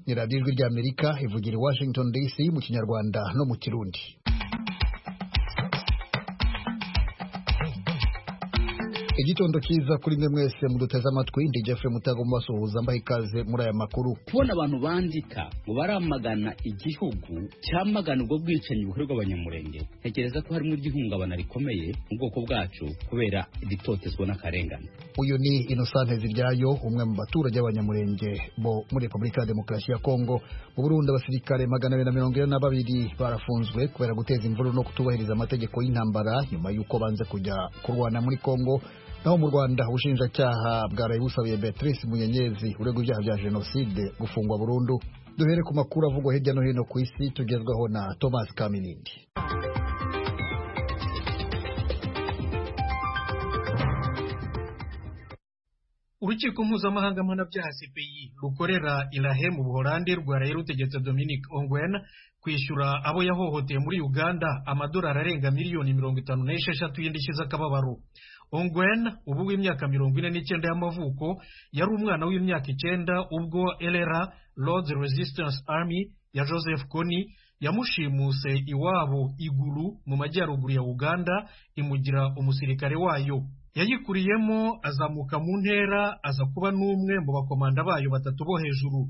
ni radiyo ijwi ry'amerika ivugira i washington dc mu kinyarwanda no mu kirundi igitondo cyiza kuri mwe mwese muduteze amatwi ndi jeffrey mutago mubasuhuza mbaha ikaze muri aya makuru kubona abantu bandika ngo baramagana igihugu cyamagana ubwo bwicanyi bukorerwa abanyamurenge ntekereza ko harimo iry'ihungabana rikomeye mu bwoko bwacu kubera itotezwa n'akarengane uyu ni inosante ziryayo umwe mu baturage b'abanyamurenge bo muri repubulika ya demokarasi ya kongo mu burundi abasirikare magana abiri na mirongo ine na babiri barafunzwe kubera guteza imvururu no kutubahiriza amategeko y'intambara nyuma y'uko banze kujya kurwana muri kongo naho mu rwanda ubushinjacyaha bwaraye busabiye beatrice munyenyezi uregwa ibyaha bya jenoside gufungwa burundu duhere ku makuru avugwa hirya no hino ku isi tugezwaho na thomas kaminindi urukiko mpuzamahanga mpanabyaha cpi rukorera irahe mu buholande rwaraye rutegetse dominic ongwen kwishyura abo yahohoteye muri uganda amadolari arenga miliyoni mirongo itanu n'esheshatu y'indishyi z'akababaro ongwen ubu w'imyaka mirongo ine n'icyenda y'amavuko yari umwana w'imyaka icyenda ubwo elera lords resistance army ya joseph kony yamushimuse iwabo iguru mu majyaruguru ya uganda imugira umusirikare wayo yayikuriyemo azamuka mu ntera aza kuba n'umwe mu bakomanda bayo batatu bo hejuru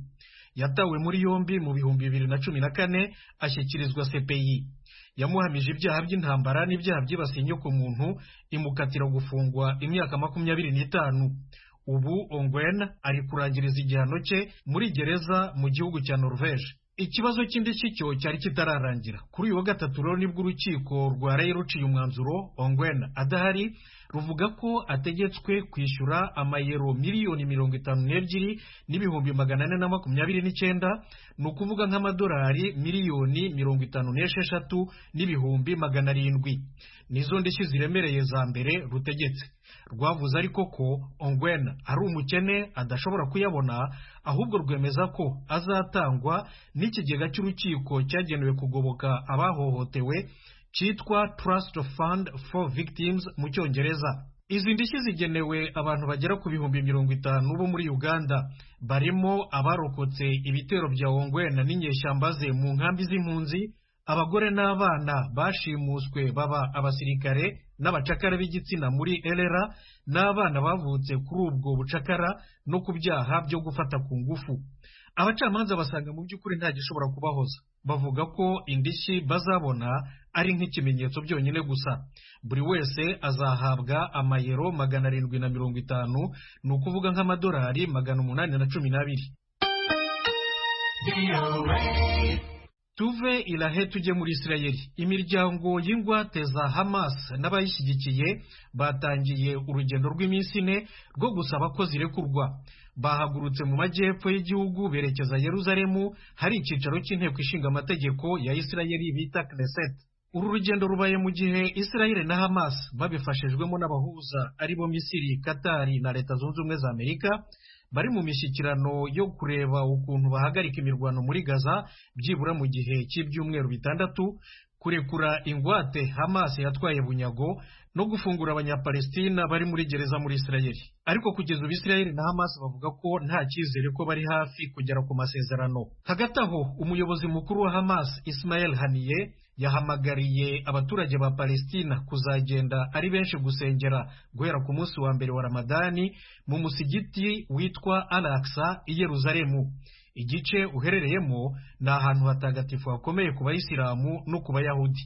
yatawe muri yombi mu bihumbi bibiri na cumi na kane ashyikirizwa cpi yamuhamije ibyaha by'intambara n'ibyaha byibasiye inyokomuntu imukatira gufungwa imyaka makumyabiri n'itanu ubu ongwen ari kurangiriza igihano cye muri gereza mu gihugu cya norvege ikibazo cy'indishyi cyo cyari kitararangira kuri uyu wa gatatu rero nibwo urukiko rwaraye ruciye umwanzuro ongwen adahari ruvuga ko ategetswe kwishyura amayero miliyoni mirongo itanu n'ebyiri n'ibihumbi magana ane na makumyabiri n'icyenda ni ukuvuga nk'amadolari miliyoni mirongo itanu n'esheshatu n'ibihumbi magana arindwi nizo ndishyi ziremereye za mbere rutegetse rwavuze ariko ko ongwen ari umukene adashobora kuyabona ahubwo rwemeza ko azatangwa n'ikigega cy'urukiko cyagenewe kugoboka abahohotewe cyitwa Trust Fund for Victims mu cyongereza izi ndishyi zigenewe abantu bagera ku bihumbi mirongo itanu bo muri uganda barimo abarokotse ibitero bya ongwena n'inyeshyamba ze mu nkambi z'impunzi abagore n'abana bashimuswe baba abasirikare n'abacakara b'igitsina muri elera n'abana bavutse kuri ubwo bucakara no ku byaha byo gufata ku ngufu abacamanza basanga mu by'ukuri nta gishobora kubahoza bavuga ko indishyi bazabona ari nk'ikimenyetso byonyine gusa buri wese azahabwa amayero magana arindwi na mirongo itanu ni ukuvuga nk'amadolari magana umunani na cumi n'abiri tuve irahe tujye muri isirayeli imiryango y'ingwate za hamas n'abayishyigikiye batangiye urugendo rw'iminsi ine rwo gusaba ko zirekurwa bahagurutse mu majyepfo y'igihugu berekeza yeruzalemu hari icyicaro cy'inteko ishinga amategeko ya isirayeli bita knesset uru rugendo rubaye mu gihe isirayeli na hamas babifashijwemo n'abahuza aribo misiri katari na leta zunze ubumwe za amerika bari mu mishyikirano yo kureba ukuntu bahagarika imirwano muri gaza byibura mu gihe cy'ibyumweru bitandatu kurekura ingwate hamas yatwaye bunyago no gufungura abanyapalestina bari muri gereza muri isirayeli ariko kugeza ubu isirayeli na hamas bavuga ko nta cyizere ko bari hafi kugera ku masezerano hagati aho umuyobozi mukuru wa hamas ismael haniye yahamagariye abaturage ba palestina kuzagenda ari benshi gusengera guhera ku munsi wa mbere wa ramadani mu musigiti witwa alaksa i yeruzalemu igice uherereyemo ni ahantu hatagatifu hakomeye ku bayisilamu no ku bayahudi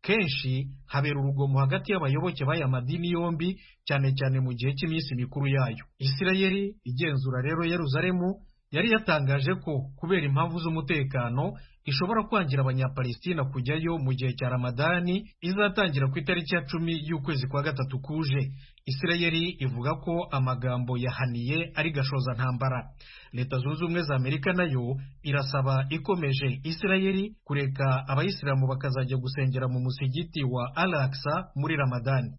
kenshi habera urugomo hagati y'abayoboke b'aya madini yombi cyane cyane mu gihe cy'iminsi mikuru yayo isirayeli igenzura rero yeruzalemu yari yatangaje ko kubera impamvu z'umutekano ishobora kwangira abanyapalestina kujyayo mu gihe cya ramadani izatangira ku itariki ya cumi y'ukwezi kwa gatatu kuje isirayeli ivuga ko amagambo yahaniye ari gashoza ntambara leta zunze ubumwe za amerika nayo irasaba ikomeje isirayeli kureka abayisilamu bakazajya gusengera mu musigiti wa alaksa muri ramadani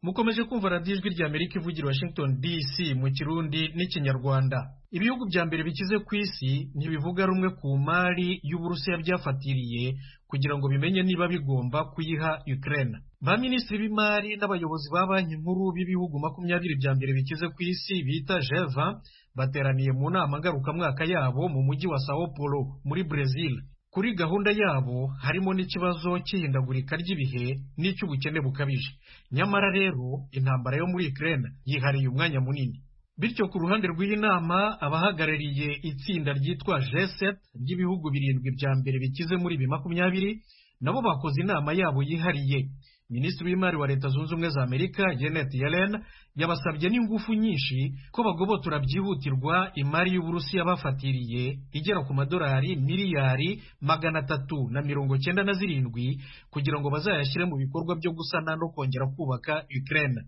mukomeje kumva radiyo ijwi rya amerika ivugira washington dc mu kirundi n'ikinyarwanda ibihugu bya mbere bikize ku isi ntibivuga rumwe ku mari y'uburusiya byafatiriye kugira ngo bimenye niba bigomba kuyiha ukraine ba minisitiri b'imari n'abayobozi ba banki nkuru b'ibihugu makumyabiri bya mbere bikize ku isi bita jeva bateraniye mu nama ngarukamwaka yabo mu mujyi wa sao paulo muri brezil kuri gahunda yabo harimo n'ikibazo cy'ihindagurika ry'ibihe n'icy'ubukene bukabije nyamara rero intambara yo muri Ukraine yihariye umwanya munini bityo ku ruhande rw'iyi nama abahagarariye itsinda ryitwa G7 ry'ibihugu birindwi bya mbere bikize muri ibi makumyabiri nabo bakoze inama yabo yihariye minisitiri w'imari wa leta zunze ubumwe za amerika janet yellen yabasabye n'ingufu nyinshi ko bagobotora byihutirwa imari y'uburusiya bafatiriye igera ku madolari miliyari magana atatu na mirongo cyenda na zirindwi kugira ngo bazayashyire mu bikorwa byo gusana no kongera kubaka ukraine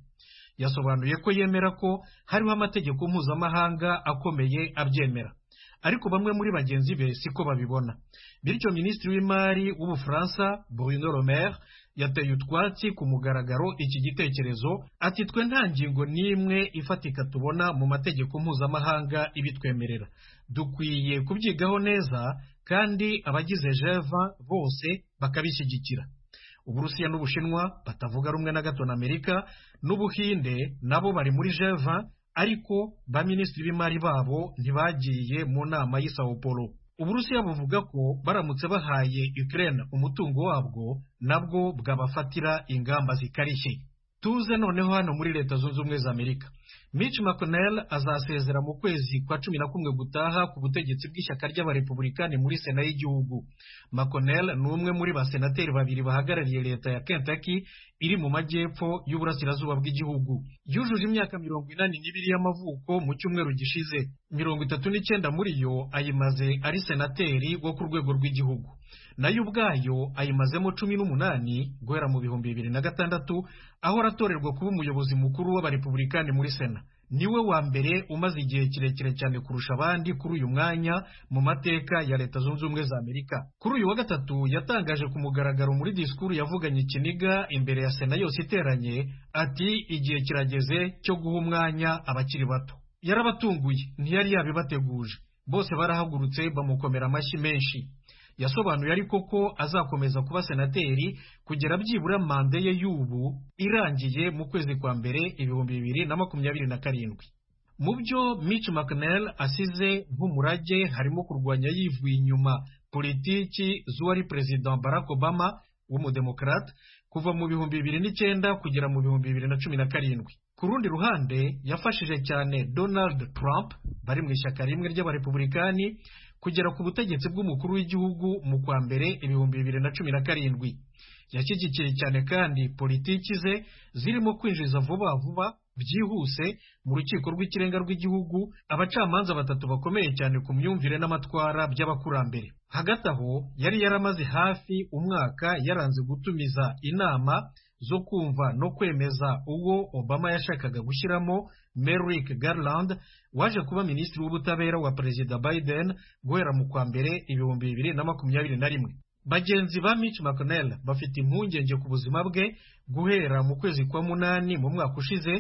yasobanuye ko yemera ko hariho amategeko mpuzamahanga akomeye abyemera ariko bamwe muri bagenzi be siko babibona bityo minisitiri w'imari w'ubufaransa bruno romere yateye utwatsi ku mugaragaro iki gitekerezo ati twe nta ngingo n'imwe ifatika tubona mu mategeko mpuzamahanga ibitwemerera dukwiye kubyigaho neza kandi abagize jeva bose bakabishyigikira uburusiya n'ubushinwa batavuga rumwe na gato na amerika n'ubuhinde nabo bari muri jeva ariko ba minisitiri b'imari babo ntibagiye mu nama y'i sao paulo uburusiya buvuga ko baramutse bahaye ukraine umutungo wabwo nabwo bwabafatira ingamba zikarishye tuze noneho hano muri leta zunze ubumwe za amerika mitch mcconnell azasezera mu kwezi kwa cumi na kumwe gutaha ku butegetsi bw'ishyaka ry'abarepubulikani muri sena y'igihugu mcconnell ni umwe muri basenateri babiri bahagarariye leta ya kentucky iri mu majyepfo y'uburasirazuba bw'igihugu yujuje imyaka mirongo inani n'ibiri y'amavuko mu cyumweru gishize mirongo itatu n'icyenda muri yo ayimaze ari senateri wo ku rwego rw'igihugu nayo ubwayo ayimazemo cumi n'umunani guhera mu bihumbi bibiri na gatandatu aho aratorerwa kuba umuyobozi mukuru w'abarepubulikani muri sena niwe wa mbere umaze igihe kirekire cyane kurusha abandi kuri uyu mwanya mu mateka ya leta zunze ubumwe za amerika kuri uyu wa gatatu yatangaje ku mugaragaro muri disikuru yavuganye ikiniga imbere ya sena yose iteranye ati igihe kirageze cyo guha umwanya abakiri bato yarabatunguye ntiyari yabibateguje bose barahagurutse bamukomera amashyi menshi yasobanuye ariko ko azakomeza kuba senateri kugera byibura manda ye y'ubu irangiye mu kwezi kwa mbere ibihumbi bibiri na makumyabiri na karindwi mu byo Mitch McConnell asize nk'umurage harimo kurwanya yivuye inyuma politiki z'uwari perezida Barack Obama w'umudemokarate kuva mu bihumbi bibiri n'icyenda kugera mu bihumbi bibiri na cumi na karindwi ku rundi ruhande yafashije cyane donald trump bari mu ishyaka rimwe ry'abarepubulikani kugera ku butegetsi bw'umukuru w'igihugu mu kwa mbere ibihumbi bibiri na cumi na karindwi yashyigikiye cyane kandi politiki ze zirimo kwinjiza vuba vuba byihuse mu rukiko rw'ikirenga rw'igihugu abacamanza batatu bakomeye cyane ku myumvire n'amatwara by'abakurambere hagati aho yari yaramaze hafi umwaka yaranze gutumiza inama zo kumva no kwemeza uwo obama yashakaga gushyiramo merrick garland waje kuba minisitiri w'ubutabera wa perezida biden guhera mu kwa mbere ibihumbi bibiri na makumyabiri na rimwe bagenzi ba Mitch McConnell bafite impungenge ku buzima bwe guhera mu kwezi kwa munani mu mwaka ushize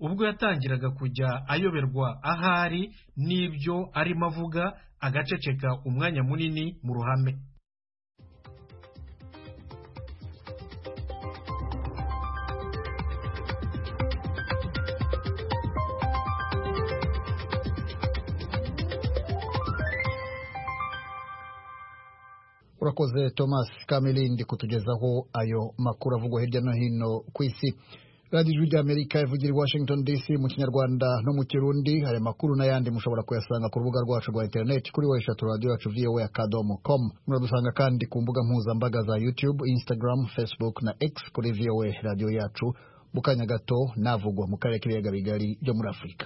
ubwo yatangiraga kujya ayoberwa ahari n'ibyo arimo avuga agaceceka umwanya munini mu ruhame urakoze thomas kamirindi kutugezaho ayo makuru avugwa hirya no hino ku isi radiyo ijwi ry'amerika ivugira i washington dc mu kinyarwanda no mu kirundi aya makuru n'ayandi mushobora kuyasanga ku rubuga rwacu rwa interineti kuri wa eshatu radiyo yacu voa akadomo com muradusanga kandi ku mbuga mpuzambaga za youtube instagram facebook na x kuri voa radiyo yacu mu kanya gato navugwa mu karere k'ibiyaga bigari byo muri afurika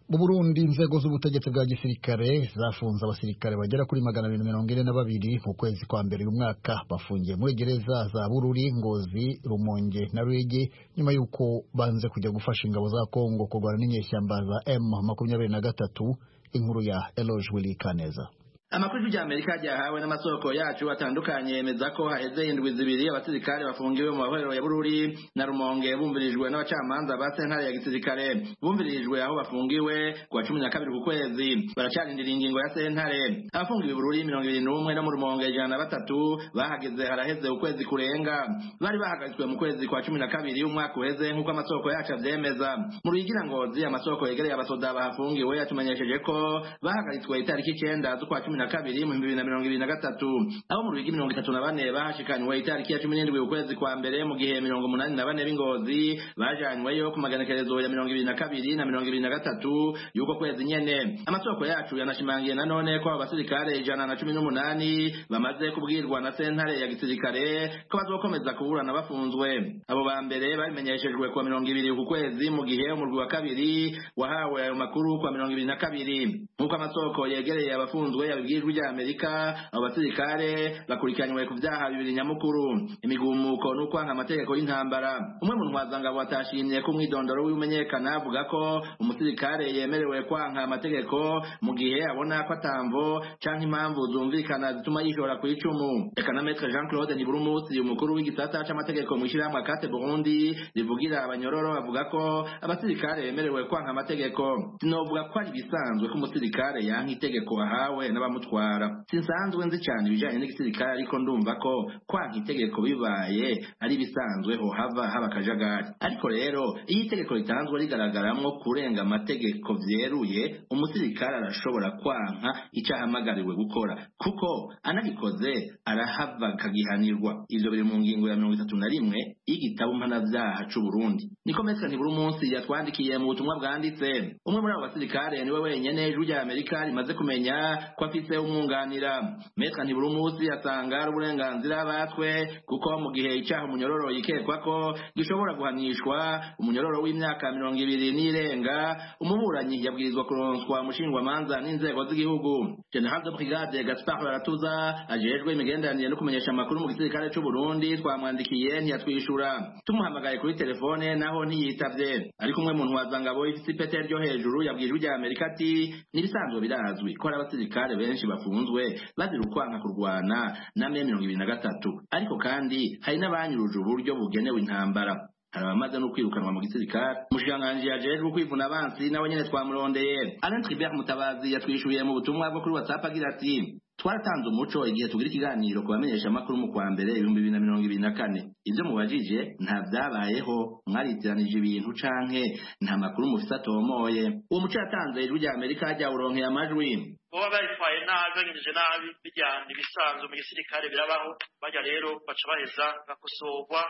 mu burundi inzego z'ubutegetsi bwa gisirikare zafunze abasirikare bagera kuri magana abiri mirongo ine na babiri mu kwezi kwa mbere uyu mwaka bafungiye muri gereza za bururi ngozi rumonge na rwege nyuma y'uko banze kujya gufasha ingabo za kongo kurwana n'inyeshyamba za m makumyabiri na gatatu inkuru ya Eloge Willy Kaneza amakuru y'Amerika ryahawe n'amasoko yacu atandukanye yemeza ko haheze indwi zibiri abasirikare bafungiwe mu mahorero ya Bururi na Rumonge bumvirijwe n'abacamanza ba sentare ya gisirikare bumvirijwe aho bafungiwe kuwa cumi na kabiri ku kwezi baracarindira ingingo ya sentare abafungiwe Bururi mirongo ibiri n'umwe no mu Rumonge ijana na batatu bahageze haraheze ukwezi kurenga bari bahagaritswe mu kwezi kwa cumi na kabiri umwaka uheze nk'uko amasoko yacu avyemeza mu ruyigira ngozi amasoko yegereye abasoda bahafungiwe yatumenyesheje ko bahagaritswe itariki icenda z'ukwa cumi na kabiri mu bibiri na mirongo ibiri na gatatu aho mu rugi mirongo itatu na bane bahashikanywe itariki ya cumi n'indwi ukwezi kwa mbere mu gihe mirongo umunani na bane b'ingozi bajanyweyo ku maganekerezo ya mirongo ibiri na kabiri na mirongo ibiri na gatatu y'uko kwezi nyene amasoko yacu yanashimangiye nanone ko abo basirikare ijana na cumi n'umunani bamaze kubwirwa na sentare ya gisirikare ko bazokomeza kuburana bafunzwe abo ba mbere babimenyeshejwe kuwa mirongo ibiri ku kwezi mu gihe umurwi wa kabiri wahawe ayo makuru kuwa mirongo ibiri na kabiri nk'uko amasoko yegereye abafunzwe yabibwiye ijwi rya Amerika abo basirikare bakurikiranywe ku byaha bibiri nyamukuru imigumuko no kwanga amategeko y'intambara umwe mu ntwazangabo atashimye ko umwidondoro w'imenyekana avuga ko umusirikare yemerewe kwanga amategeko mu gihe abona ko atamvo canke impamvu zumvikana zituma yishora ku icumu reka na Maître Jean Claude Ntiburumusi umukuru w'igisata c'amategeko mu ishyirahamwe Kate Burundi rivugira abanyororo bavuga ko abasirikare bemerewe kwanga amategeko sinovuga ko ari bisanzwe ko umusirikare yanka itegeko ahawe n'abamu kumutwara sinsanzwe nzi cyane ibijanye n'igisirikare ariko ndumva ko kwanka itegeko bibaye ari ibisanzwe ho hava haba akajagari ariko rero iyo itegeko ritanzwe rigaragaramwo kurenga amategeko vyeruye umusirikare arashobora kwanka ico ahamagariwe gukora kuko anabikoze arahava akagihanirwa ivyo biri mu ngingo ya mirongo itatu na rimwe y'igitabo mpanavyaha c'uburundi niko metsa ntiburi umunsi yatwandikiye mu butumwa bwanditse umwe muri abo basirikare niwe wenyene ijwi rya amerika rimaze kumenya ko afise umwunganira metra ntiburi umunsi atanga ari uburenganzira batwe kuko mu gihe icyaha umunyororo yikekwa ko gishobora guhanishwa umunyororo w'imyaka mirongo ibiri n'irenga umuburanyi yabwirizwa kuronswa umushingwamanza n'inzego z'igihugu general de brigade gaspar baratuza ajejwe imigenderanire no kumenyesha amakuru mu gisirikare cy'u Burundi twamwandikiye ntiyatwishura tumuhamagaye kuri telefone naho ntiyitavye ariko umwe mu ntwazangabo ifise ipete ryo hejuru yabwirijwe rya amerika ati n'ibisanzwe birazwi ko ari abasirikare benshi bafunzwe bazira ukwanga kurwana na me mirongo ibiri na gatatu ariko kandi hari n'abanyuruje uburyo bugenewe intambara hari abamaze no kwirukanwa mu gisirikare umushikiranganji yajejwe kwivuna abansi nawe nyene twamurondeye alain tribert mutabazi yatwishuye mu butumwa bwo kuri whatsapp agira ati twaratanze umuco igihe tugira ikiganiro ku bamenyesha amakuru mu kwa mbere ibihumbi bibiri na mirongo ibiri na kane ibyo mubajije nta byabayeho mwaritiranije ibintu canke nta makuru mufise atomoye uwo muco yatanze ijwi rya amerika ryawuronkeye amajwi baba baritwaye nabi banyurije nabi bijyana ibisanzwe mu gisirikare birabaho bajya rero baca baheza bagakosorwa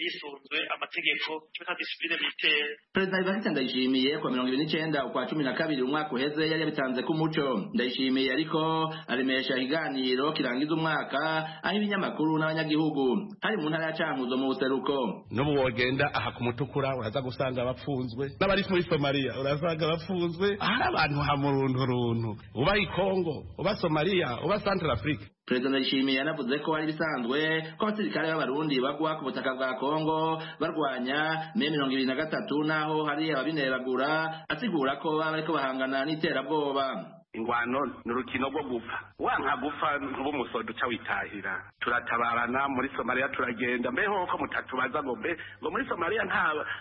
yisunzwe amategeko cyo disipline militaire perezida ibarita ndayishimiye kwa mirongo ibiri n'icenda ukwa cumi na kabiri umwaka uheze yari yabitanze ko umuco ndayishimiye ariko aremesha ikiganiro kirangiza umwaka aho ibinyamakuru n'abanyagihugu hari mu ntara ya cankuzo mu buseruko n'ubu wogenda aha ku mutukura uraza gusanga bapfunzwe n'abari muri somaliya urasanga bapfunzwe ahari abantu hamurunturuntu uba ikongo uba somaliya uba central africa perezida ndayishimiye yanavuze ko ari bisanzwe ko abasirikare b'abarundi bagwa ku butaka bwa kongo barwanya me mirongo ibiri na gatatu n'aho hari ababineragura asigura ko baba bariko bahangana n'iterabwoba ingwano ni urukino rwo gupfa wanka gupfa nk'umusodo uca witahira turatabarana muri somaliya turagenda mbeho ko mutatubaza ngo mbe ngo muri somaliya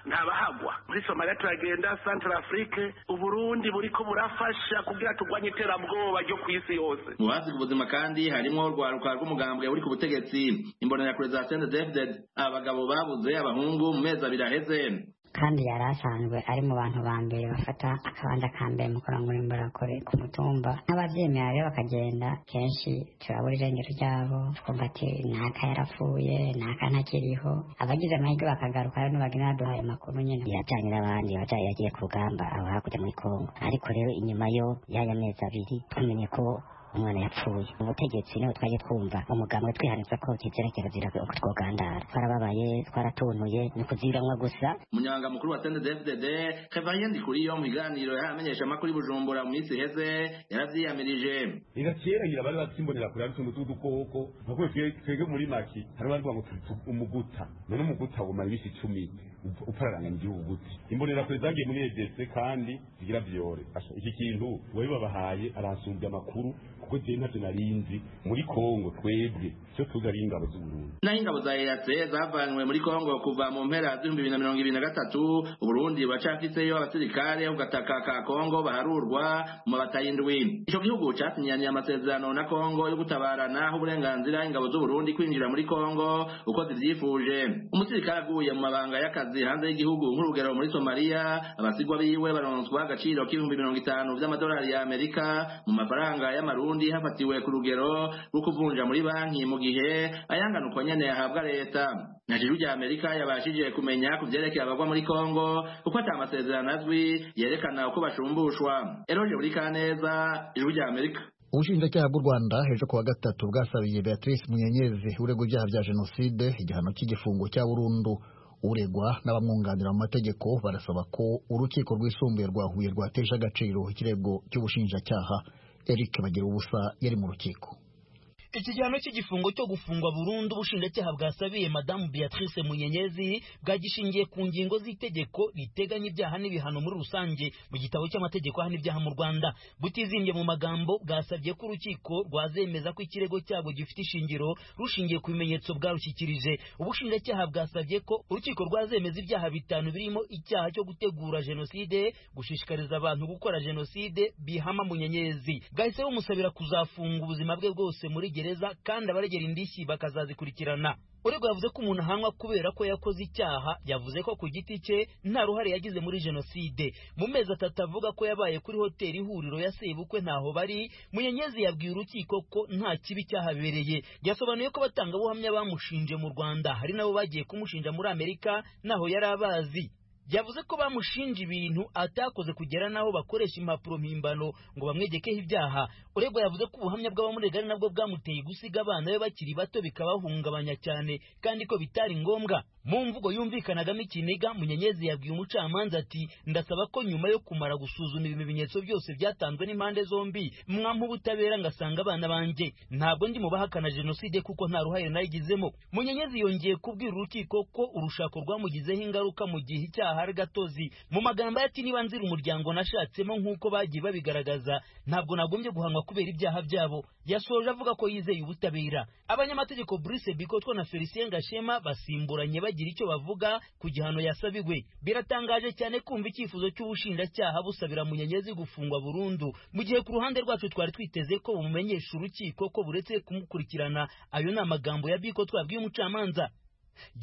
ntabahagwa muri somaliya turagenda central afrique uburundi buriko burafasha kugira turwanye iterabwoba ryo ku isi yose mu bazi ku buzima kandi harimo urwaruka rw'umugambwe uri ku butegetsi imbonerakure za sndfd abagabo babuze abahungu mu mezi abiri aheze kandi yari asanzwe ari mu bantu ba mbere bafata akabanza ka mbere mu kurangura imborakure ku mutumba n'ababyemera rero bakagenda kenshi turabura irengero ryabo twumva ati n'aka yarapfuye n'aka ntakiriho abagize amahirwe bakagaruka rero ntibagenda baduhaye amakuru nyine yajyanye n'abandi yajyanye yagiye ku rugamba aho hakurya muri kongo ariko rero inyuma yo y'aya mezi abiri tumenye ko umwana yapfuye ubutegetsi niho twaje twumva umugambwe twihanitse ko tizera kirazira uko twogandara twarababaye twaratuntuye ni kuziranwa gusa umunyamabanga mukuru wa sente dfdd kevin ndikuriyo mu biganiro yamenyesha amakuru bujumbura mu minsi iheze yaravyiyamirije igakeragira bari batsimbonera kure ari tuntu tw'udukoko nka kwe twe- twebwe muri make hari abandi ngo umuguta none umuguta wumara ibisi icumi upf- upfararanganya igihugu gute imbonera kure zagiye muri edese kandi zigira vyore Asha, iki kintu wewe babahaye arasumbya amakuru kuko jewe ntavyo narinzi muri kongo twebwe cyo tuzi ari ingabo z'uburundi naho ingabo za EAC zavanywe muri Kongo kuva mu mpera z'ibihumbi bibiri na mirongo ibiri na gatatu Uburundi buracafiteyo abasirikare ugataka ka Kongo baharurwa mu batayindwi ico gihugu casinyaniye amasezerano na Kongo yo gutabarana aho uburenganzira ingabo z'Uburundi kwinjira muri Kongo uko zivyifuje umusirikare aguye mu mabanga y'akazi hanze y'igihugu nk'urugero muri Somalia abasigwa biwe baronswa agaciro k'ibihumbi mirongo itanu vy'amadolari ya Amerika mu mafaranga y'amarundi hafatiwe ku rugero rwo kuvunja muri banki mu gihe ayanganukwa nyene yahabwa leta na juru rya Amerika yabashije kumenya ku vyerekeye abagwa muri Kongo kuko ata amasezerano azwi yerekana uko bashumbushwa Eroje buri kaneza ijuru rya Amerika ubushinjacyaha bw'u rwanda ejo kuwa gatatu bwasabiye beatrice munyenyezi uregwa ibyaha bya jenoside igihano cy'igifungo cya burundu uregwa n'abamwunganira mu mategeko barasaba ko urukiko rwisumbuye rwa huye rwatesha agaciro ikirego cy'ubushinjacyaha eric bagira ubusa yari mu rukiko iki gihano cy'igifungo cyo gufungwa burundu ubushinjacyaha bwasabiye madamu beatrice munyenyezi bwagishingiye ku ngingo z'itegeko riteganya ibyaha n'ibihano muri rusange mu gitabo cy'amategeko ahana ibyaha mu rwanda butizimbye mu magambo bwasabye ko urukiko rwazemeza ko ikirego cyabo gifite ishingiro rushingiye ku bimenyetso bwarushyikirije ubushinjacyaha bwasabye ko urukiko rwazemeza ibyaha bitanu birimo icyaha cyo gutegura jenoside gushishikariza abantu gukora jenoside bihama munyenyezi bwahise bumusabira kuzafunga ubuzima bwe bwose muri gereza kandi abaregera indishyi bakazazikurikirana urego yavuze ko umuntu ahanwa kubera ko yakoze icyaha yavuze ko ku giti cye nta ruhare yagize muri jenoside mu mezi atatu avuga ko yabaye kuri hoteli ihuriro ya sebukwe ntaho bari munyenyezi yabwiye urukiko ko nta kibi cyahabereye yasobanuye ko abatangabuhamya bamushinje mu rwanda hari nabo bagiye kumushinja muri amerika ntaho yari abazi yavuze ko bamushinja ibintu atakoze kugera n'aho bakoresha impapuro mpimbano ngo bamwegekeho ibyaha uregwa yavuze ko ubuhamya bw'abamurega ari nabwo bwamuteye gusiga abana be bakiri bato bikabahungabanya cyane kandi ko bitari ngombwa mu mvugo yumvikanagamo ikiniga munyenyezi yabwiye umucamanza ati ndasaba ko nyuma yo kumara gusuzuma ibi bimenyetso byose byatanzwe n'impande zombi mwampa ubutabera ngasanga abana banjye ntabwo ndi mu bahakana jenoside kuko nta ruhare nayigizemo munyenyezi yongeye kubwira urukiko ko urushako rwamugizeho ingaruka mu gihe icyaha ari gatozi mu magambo ye ati niba nzira umuryango nashatsemo nk'uko bagiye babigaragaza ntabwo nagombye guhanwa kubera ibyaha byabo yasoje avuga ko yizeye ubutabera abanyamategeko Brice Bikotwa na Felicien Gashema basimburanye bagira icyo bavuga ku gihano yasabiwe biratangaje cyane kumva icyifuzo cy'ubushinjacyaha busabira munyenyezi gufungwa burundu mu gihe ku ruhande rwacu twari twiteze ko bumumenyesha urukiko ko buretse kumukurikirana ayo ni amagambo ya Biko twabwiye umucamanza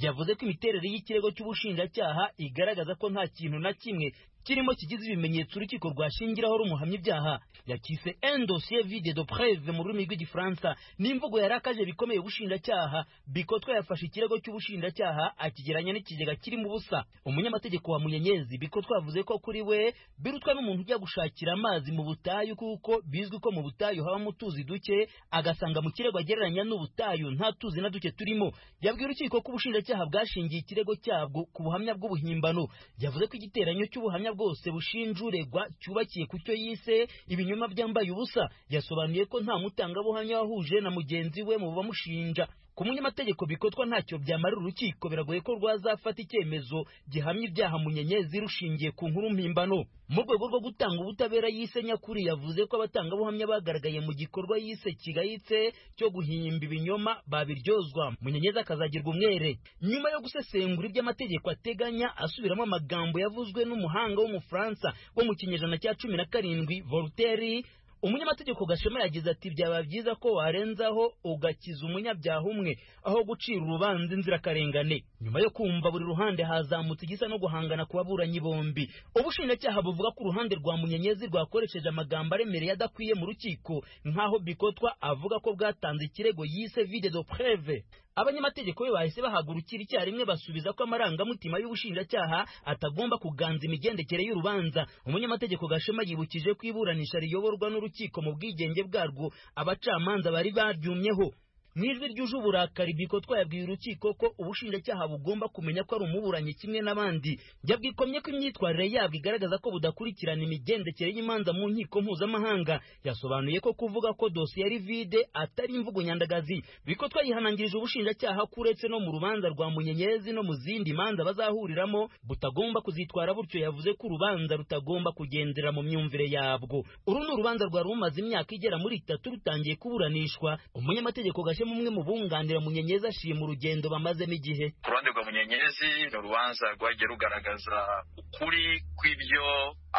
yavuze ko imiterere y'ikirego cy'ubushinjacyaha igaragaza ko nta kintu na kimwe kirimo kigize ibimenyetso urukiko rwashingiraho rumuhamya ibyaha yakise un dossier vide de preve mu rurimi rw'igifaransa n'imvugo yarakaje bikomeye ubushinjacyaha bikotwa yafashe ikirego cy'ubushinjacyaha akigeranya n'ikigega kirimo ubusa umunyamategeko wa munyenyezi bikotwa yavuze ko kuri we birutwa n'umuntu ujya gushakira amazi mu butayu kuko bizwi ko mu butayu habamo utuzi duke agasanga mu kirego agereranya n'ubutayu nta tuzi na duke turimo yabwiye urukiko ko ubushinjacyaha bwashingiye ikirego cyabwo ku buhamya bw'ubuhimbano yavuze ko igiteranyo cy'ubuhamya bwose bushinja uregwa cyubakiye ku cyo yise ibinyoma byambaye ubusa yasobanuye ko nta mutangabuhamya wahuje na mugenzi we mu bamushinja ku munyamategeko bikotwa ntacyo byamarira urukiko biragoye ko rwazafata icyemezo gihamya ibyaha munyenyezi rushingiye ku nkuru mpimbano mu rwego rwo gutanga ubutabera yise nyakuri yavuze ko abatangabuhamya bagaragaye mu gikorwa yise kigayitse cyo guhimba ibinyoma babiryozwa munyenyezi akazagirwa umwere nyuma yo gusesengura iby'amategeko ateganya asubiramo amagambo yavuzwe n'umuhanga w'umufaransa wo mu kinyejana cya cumi na karindwi voltaire umunyamategeko gashema yagize ati byaba byiza ko warenzaho ugakiza umunyabyaha umwe aho gucira urubanza inzirakarengane nyuma yo kumva buri ruhande hazamutse igisa no guhangana ku baburanyi bombi ubushinjacyaha buvuga ko uruhande rwa munyenyezi rwakoresheje amagambo aremereye adakwiye mu rukiko nk'aho bikotwa avuga ko bwatanze ikirego yise vide de preve abanyamategeko be bahise bahagurukira icyarimwe basubiza ko amarangamutima y'ubushinjacyaha atagomba kuganza imigendekere y'urubanza umunyamategeko gashema yibukije ko iburanisha riyoborwa n'urukiko mu bwigenge bwarwo abacamanza bari baryumyeho mu ijwi ryuje uburakari biko twayabwiye urukiko ko ubushinjacyaha bugomba kumenya ko ari umuburanyi kimwe n'abandi yabwikomye ko imyitwarire yabwo igaragaza ko budakurikirana imigendekere y'imanza mu nkiko mpuzamahanga yasobanuye ko kuvuga ko dosiye ari vide atari imvugo nyandagazi biko twayihanangirije ubushinjacyaha ko uretse no mu rubanza rwa munyenyezi no mu zindi manza bazahuriramo butagomba kuzitwara butyo yavuze ko urubanza rutagomba kugendera mu myumvire yabwo uru ni urubanza rwari rumaze imyaka igera muri itatu rutangiye kuburanishwa umunyamategeko gashema bafashemo umwe mu bunganira munyenyezi ashima urugendo bamazemo igihe ku ruhande rwa munyenyezi ni urubanza rwagiye rugaragaza ukuri kw'ibyo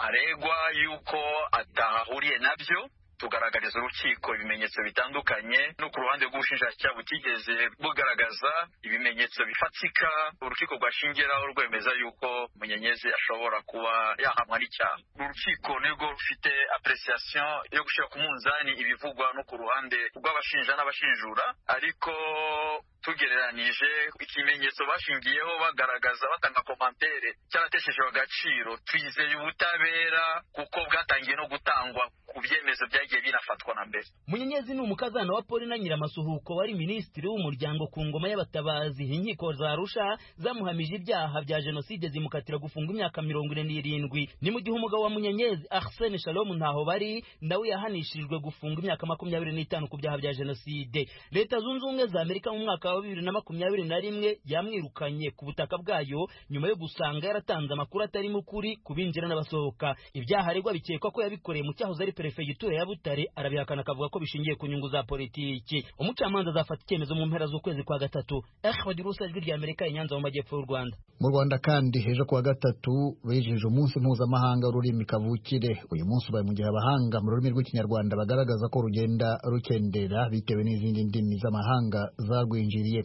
aregwa yuko atahahuriye nabyo tugaragariza urukiko ibimenyetso bitandukanye no ku ruhande rw'ubushinjacyaha butigeze bugaragaza ibimenyetso bifatika urukiko rwashingiraho rwemeza yuko munyenyezi ashobora kuba yahamwa n'icyaha urukiko nirwo rufite apresiasiyo yo gushyira ku munzani ibivugwa no ku ruhande rw'abashinja n'abashinjura ariko tugereranije ikimenyetso bashingiyeho bagaragaza batanga komantere cyarateshejwe agaciro twizeye ubutabera kuko bwatangiye no gutangwa ku byemezo byagiye binafatwa na mbere munyenyezi ni umukazana wa paul na nyiramasuhuko wari minisitiri w'umuryango ku ngoma y'abatabazi inkiko za rusha zamuhamije ibyaha bya jenoside zimukatira gufunga imyaka mirongo ine n'irindwi ni mu gihe umugabo wa munyenyezi arsene shalom ntaho bari nawe yahanishirijwe gufunga imyaka makumyabiri n'itanu ku byaha bya jenoside leta zunze ubumwe za amerika mu mwaka wa bibiri na makumyabiri na rimwe yamwirukanye ku butaka bwayo nyuma yo gusanga yaratanze amakuru atarimo ukuri ku binjira n'abasohoka ibyaha aregwa bikekwa ko yabikoreye mu cyahoze ari perefegitura ya butare arabihakana akavuga ko bishingiye ku nyungu za politiki umucamanza azafata icyemezo mu mpera z'ukwezi kwa gatatu ehwad rusa ijwi rya amerika inyanza mu majyepfo y'u rwanda mu rwanda kandi ejo kuwa gatatu bejeje umunsi mpuzamahanga w'ururimi kavukire uyu munsi ubaye mu gihe abahanga mu rurimi rw'ikinyarwanda bagaragaza ko rugenda rukendera bitewe n'izindi ndimi z'amahanga zarwinjiriye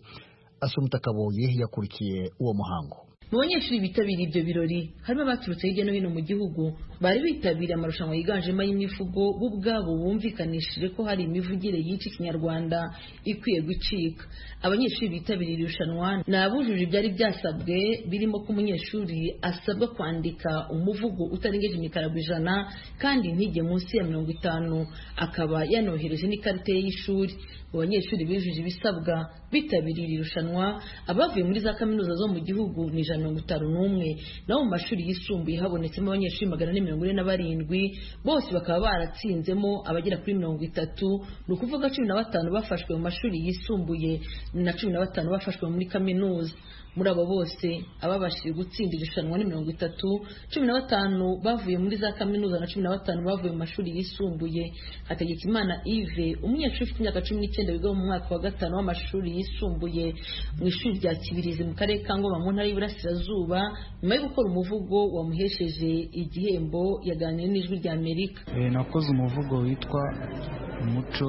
asumta kaboye yakurikiye uwo muhango mu banyeshuri bitabiriye ibyo birori harimo abaturutse hirya no hino mu gihugu bari bitabiriye amarushanwa yiganjemo ay'imivugo bo ubwabo bumvikanishije ko hari imivugire y'iki kinyarwanda ikwiye gucika abanyeshuri bitabiriye irushanwa ni abujuje ibyari byasabwe birimo ko umunyeshuri asabwa kwandika umuvugo utarengeje imikarago ijana kandi ntige munsi ya mirongo itanu akaba yanohereje n'ikarita ye y'ishuri abanyeshuri bijuje ibisabwa bitabiriye irushanwa abavuye muri za kaminuza zo mu gihugu ni ijana mirongo itanu n'umwe naho mu mashuri yisumbuye habonetsemo abanyeshuri magana ane mirongo ine na barindwi bose bakaba baratsinzemo abagera kuri mirongo itatu ni ukuvuga cumi na batanu bafashwe mu mashuri yisumbuye na cumi na batanu bafashwe muri kaminuza muri abo bose ababashije gutsinda irushanwa ni mirongo itatu cumi na batanu bavuye muri za kaminuza na cumi na batanu bavuye mu mashuri yisumbuye hategekimana ive umunyeshuri ufite imyaka cumi n'icyenda wiga mu mwaka wa gatanu w'amashuri yisumbuye mu ishuri rya kibirizi mu karere ka ngoma mu ntara y'iburasirazuba nyuma yo gukora umuvugo wamuhesheje igihembo yaganiriye n'ijwi rya amerika nakoze umuvugo witwa umuco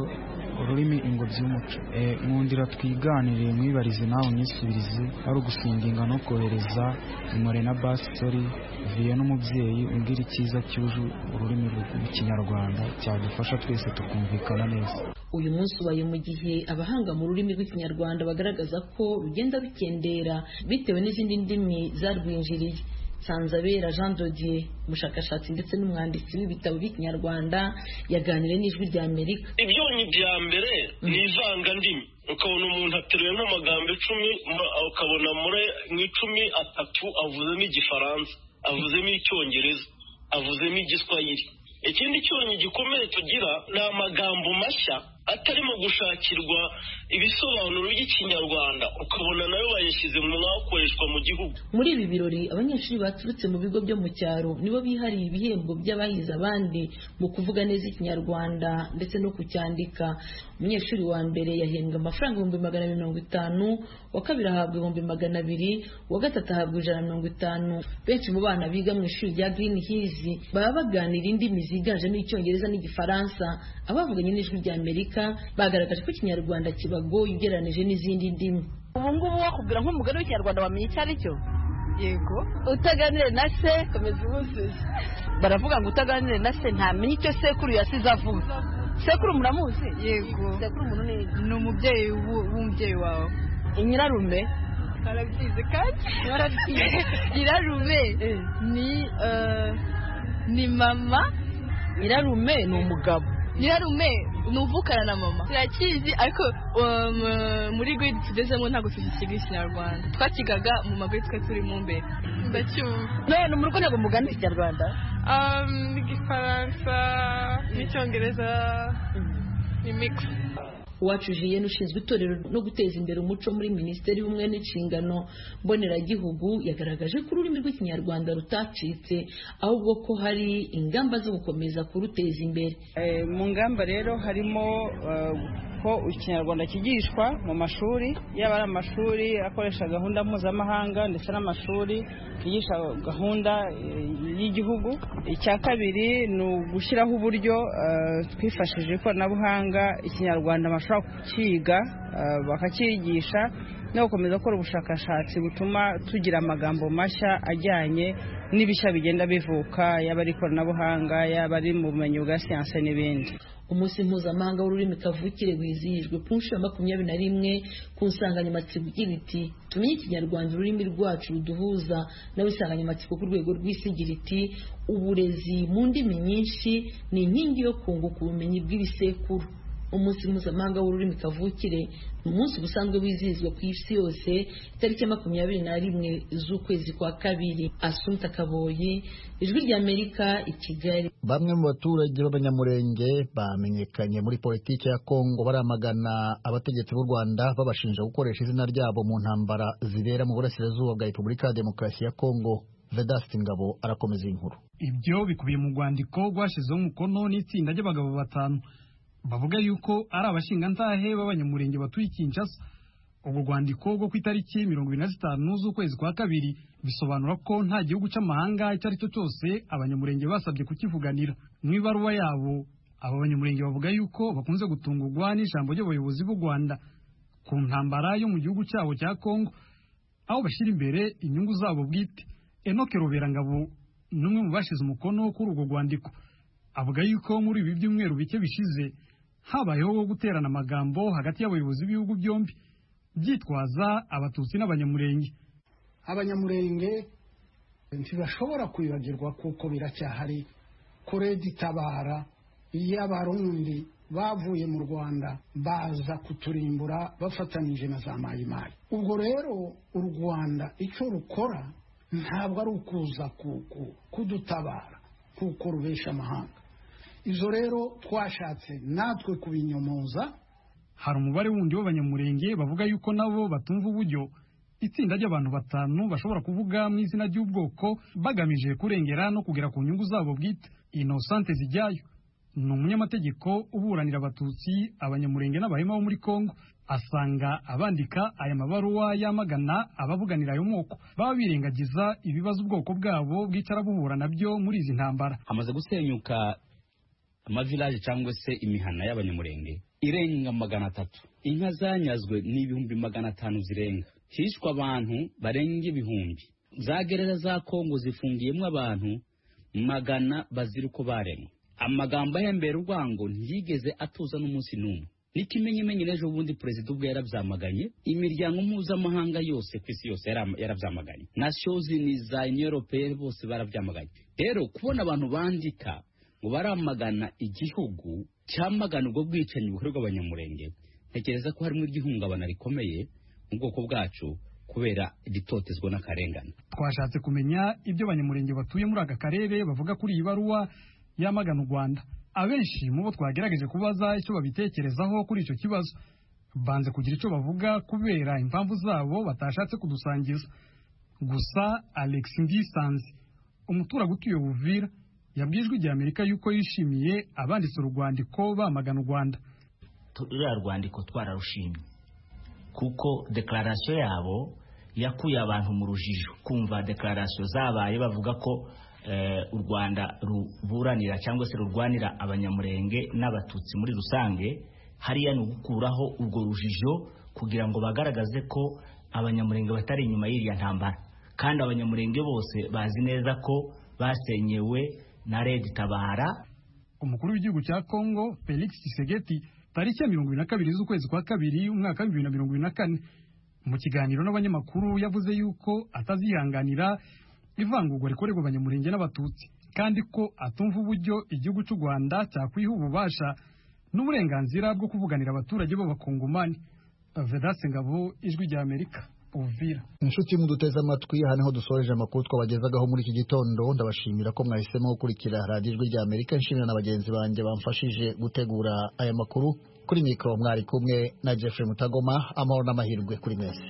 ururimi ingobyi y'umuco nkundira twiganire mwibarize nawe myisubirize ari ugusindinga no kohereza inkore na basori viye n'umubyeyi umbwira icyiza cyuje ururimi rw'ikinyarwanda cyadufasha twese tukumvikana neza uyu munsi ubaye mu gihe abahanga mu rurimi rw'ikinyarwanda bagaragaza ko rugenda rukendera bitewe n'izindi ndimi zarwinjiriye Sanzabera Jean Dodier umushakashatsi ndetse n'umwanditsi w'ibitabo by'ikinyarwanda yaganiriye n'ijwi rya Amerika ibyonyi bya mbere ni ivangandimi ukabona umuntu ateruye nk'amagambo icumi ukabona muri mu icumi atatu avuzemo igifaransa avuzemo icyongereza avuzemo igiswahili ikindi cyonyi gikomeye tugira ni amagambo mashya atarimo gushakirwa ibisobanuro by'ikinyarwanda ukabona nayo bayashyize mu mwakoreshwa mu gihugu muri ibi birori abanyeshuri baturutse mu bigo byo mu cyaro nibo bihariye ibihembo by'abahize abandi mu kuvuga neza ikinyarwanda ndetse no kucyandika umunyeshuri wa mbere yahembwa amafaranga ibihumbi magana abiri mirongo itanu uwa kabiri ahabwa ibihumbi magana abiri uwa gatatu ahabwa ijana mirongo itanu benshi mu bana biga mu ishuri rya green hills baba baganira indimi ziganjemo icyongereza n'igifaransa abavuganye n'ijwi rya amerika bagaragaje ko ikinyarwanda kibagoye ugereranije n'izindi ndimi ubu ngubu wakubwira nk'umugore w'ikinyarwanda wamenya icyo ari cyo yego utaganire na se komeza ubuzuye baravuga ngo utaganire na se ntamenya icyo sekuru yasize avuga sekuru muramuzi yego sekuru umuntu ni umubyeyi w'umubyeyi wawe nyirarume barabyize kandi barabyize nyirarume ni eh, ni mama nyirarume ni umugabo nyirarume ni uvukana na mama turakizi ariko um, muri gwe tugezemo ntabwo tugikiga ikinyarwanda twakigaga mu magwe twe turimo imbere ndacyumva none muri rwego mugana ikinyarwanda Um, igifaransa n'icyongereza ni mix uwacu jiyene ushinzwe itorero no guteza imbere umuco muri minisiteri y'ubumwe n'inshingano mboneragihugu yagaragaje ko ururimi rw'ikinyarwanda rutacitse ahubwo ko hari ingamba zo gukomeza kuruteza imbere Eh, mu ngamba rero harimo eh, ko ikinyarwanda kigishwa mu mashuri yaba ari amashuri akoresha gahunda mpuzamahanga ndetse n'amashuri yigisha gahunda eh, y'igihugu icya kabiri ni ugushyiraho uburyo eh, twifashishije ikoranabuhanga ikinyarwanda bashobora kukiga eh, bakakigisha no gukomeza gukora ubushakashatsi butuma tugira amagambo mashya ajyanye n'ibishya bigenda bivuka yaba ari ikoranabuhanga yaba ari mu bumenyi bwa siyanse n'ibindi umunsi mpuzamahanga w'ururimi kavukire wizihijwe ku nshuro ya makumyabiri na rimwe ku nsanganyamatsiko igira iti tumenye ikinyarwanda ururimi rwacu ruduhuza nawe insanganyamatsiko ku rwego rw'isi igira iti uburezi mu ndimi nyinshi ni inkingi yo kunguka ubumenyi bw'ibisekuru umunsi mpuzamahanga w'ururimi kavukire ni umunsi ubusanzwe wizihizwa ku isi yose itariki ya makumyabiri na rimwe z'ukwezi kwa kabiri asumta kaboyi ijwi ry'amerika i kigali bamwe mu baturage b'abanyamurenge bamenyekanye muri politiki ya kongo baramagana abategetsi b'u rwanda babashinja gukoresha izina ryabo mu ntambara zibera mu burasirazuba bwa repubulika ya demokarasi ya kongo vedasiti ngabo arakomeza iyi nkuru ibyo bikubiye mu rwandiko rwashyizeho umukono n'itsinda ry'abagabo batanu bavuga yuko ari abashingantahe b'abanyamurenge batuye i kinshasa urwo rwandiko rwo ku itariki mirongo irindwi na zitanu z'ukwezi kwa kabiri bisobanura ko nta gihugu cy'amahanga icyo ari cyo cyose abanyamurenge basabye kukivuganira mu ibaruwa yabo aba banyamurenge bavuga yuko bakunze gutungurwa n'ijambo ry'abayobozi b'u rwanda ku ntambara yo mu gihugu cyabo cya kongo aho bashyira imbere inyungu zabo bwite enoke roberangabo ni umwe mu bashyize umukono kuri urwo rwandiko avuga yuko muri ibi byumweru bike bishize habayeho guterana amagambo hagati y'abayobozi b'ibihugu byombi byitwaza abatutsi n'abanyamurenge abanyamurenge ntibashobora kwibagirwa kuko biracyahari kuredi tabara iyo abarundi bavuye mu rwanda baza kuturimbura bafatanyije na za mayimayi ubwo rero u rwanda icyo rukora ntabwo ari ukuza kuku- kudutabara kuko rubesha amahanga izo rero twashatse natwe kubinyomoza hari umubare wundi w'abanyamurenge bavuga yuko nabo batumva uburyo itsinda ry'abantu batanu bashobora kuvuga mu izina ry'ubwoko bagamije kurengera no kugera ku nyungu zabo bwite inosante zijyayo ni umunyamategeko uburanira abatutsi abanyamurenge n'abahema bo muri kongo asanga abandika aya mabaruwa yamagana abavuganira ayo moko baba birengagiza ibibazo ubwoko bwabo bwicara buhura nabyo muri izi ntambara hamaze gusenyuka amavilaje cyangwa se imihana y'abanyamurenge irenga magana atatu inka zanyazwe n'ibihumbi magana atanu zirenga hishwe abantu barenga ibihumbi za gereza za kongo zifungiyemo abantu magana bazira uko baremwe amagambo ahembera urwango ntiyigeze atuza n'umunsi n'umwe n'ikimenyimenyi n'ejo bundi perezida ubwe yarabyamaganye imiryango mpuzamahanga yose ku isi yose yara- yarabyamaganye na shozini za europe bose barabyamaganye rero kubona abantu bandika ngo baramagana igihugu cyamagana ubwo bwicanyi bukorerwa abanyamurenge ntekereza ko harimo iry'ihungabana rikomeye mu bwoko bwacu kubera igitotezwa n'akarengane twashatse kumenya ibyo abanyamurenge batuye muri aka karere bavuga kuri iyi baruwa yamagana u rwanda abenshi mu bo twagerageje kubaza icyo babitekerezaho kuri icyo kibazo banze kugira icyo bavuga kubera impamvu zabo batashatse kudusangiza gusa alex ndisanze umuturage utuye buvira yabwiye ijwi rya amerika yuko yishimiye abanditse urwandiko bamagana u rwanda ruriya rwandiko twararushimye kuko dekararasiyo yabo yakuye abantu mu rujijo kumva dekararasiyo zabaye bavuga ko eh, u rwanda ruburanira cyangwa se rurwanira abanyamurenge n'abatutsi muri rusange hariya ni ugukuraho urwo rujijo kugira ngo bagaragaze ko abanyamurenge batari inyuma y'iriya ntambara kandi abanyamurenge bose bazi neza ko basenyewe na redi tabara umukuru w'igihugu cya Kongo Felix Tshisekedi tariki ya mirongo ibiri na kabiri z'ukwezi kwa kabiri umwaka w'ibihumbi bibiri na mirongo ibiri na kane mu kiganiro n'abanyamakuru yavuze yuko atazihanganira ivangurwa rikorerwa abanyamurenge n'abatutsi kandi ko atumva uburyo igihugu cy'u rwanda cyakwiha ububasha n'uburenganzira bwo kuvuganira abaturage b'abakongomani vedase ngabo ijwi rya amerika uvira inshuti muduteze amatwi aha niho dusoreje amakuru twabagezagaho muri iki gitondo ndabashimira ko mwahisemo gukurikira radiyo ijwi rya amerika nshimira na bagenzi banjye bamfashije gutegura aya makuru kuri mikoro mwari kumwe na jeffrey mutagoma amahoro n'amahirwe kuri mwese